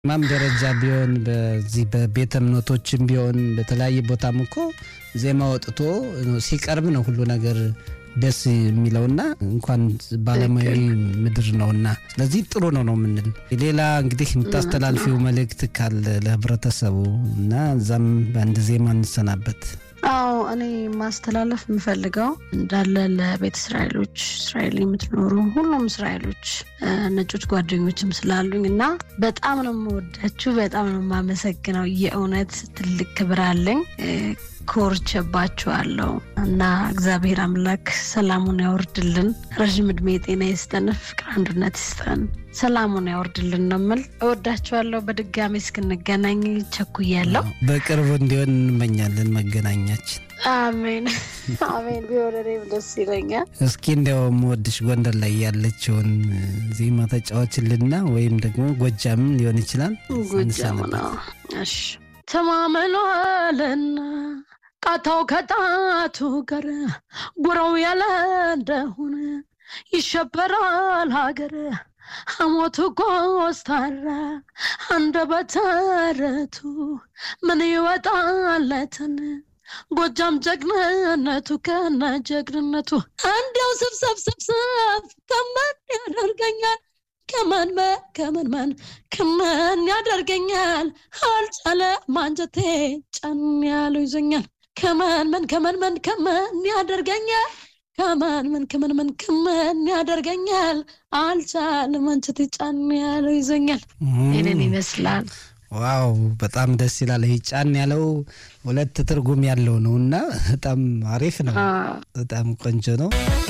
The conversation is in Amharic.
ማም ደረጃ ቢሆን በዚህ በቤተ እምነቶችም ቢሆን በተለያየ ቦታም እኮ ዜማ ወጥቶ ሲቀርብ ነው ሁሉ ነገር ደስ የሚለውና እንኳን ባለሙያዊ ምድር ነውና፣ ስለዚህ ጥሩ ነው ነው የምንል። ሌላ እንግዲህ የምታስተላልፊው መልእክት ካለ ለህብረተሰቡ እና እዛም በአንድ ዜማ እንሰናበት። አዎ እኔ ማስተላለፍ የምፈልገው እንዳለ ለቤተ እስራኤሎች እስራኤል የምትኖሩ ሁሉም እስራኤሎች ነጮች ጓደኞችም ስላሉኝ እና በጣም ነው የምወዳችሁ፣ በጣም ነው የማመሰግነው። የእውነት ትልቅ ክብር አለኝ። ኮርቼባችኋለሁ እና እግዚአብሔር አምላክ ሰላሙን ያወርድልን፣ ረዥም እድሜ ጤና ይስጠን፣ ፍቅር አንድነት ይስጠን፣ ሰላሙን ያወርድልን ነው የምል። እወዳችኋለሁ። በድጋሚ እስክንገናኝ ቸኩያለሁ። በቅርቡ እንዲሆን እንመኛለን መገናኛችን። አሜን አሜን። ቢሆን እኔም ደስ ይለኛል። እስኪ እንዲያው የምወድሽ ጎንደር ላይ ያለችውን ዜማ ተጫዋችልና ወይም ደግሞ ጎጃም ሊሆን ይችላል። ጎጃም ነው። እሺ ተማምሏልና ቃታው ከጣቱ ጋር ጉረው ያለ እንደሆነ ይሸበራል ሀገር ሐሞቱ ኮስታራ አንደበተ ርቱ ምን ይወጣለትን ጎጃም ጀግንነቱ ከነ ጀግንነቱ እንዲያው ስብሰብ ስብሰብ ከመን ያደርገኛል ከመን ከመን መን ከመን ያደርገኛል አልቻለ ማንጀቴ ጨን ያለው ይዞኛል ከመን መን ከመን መን ከመን ያደርገኛል ከመን ምን ከመን ምን ከመን ያደርገኛል አልቻለ ማንጀቴ ጫን ያለው ይዞኛል። ይህንን ይመስላል። ዋው በጣም ደስ ይላል። ይህ ጫን ያለው ሁለት ትርጉም ያለው ነው እና በጣም አሪፍ ነው። በጣም ቆንጆ ነው።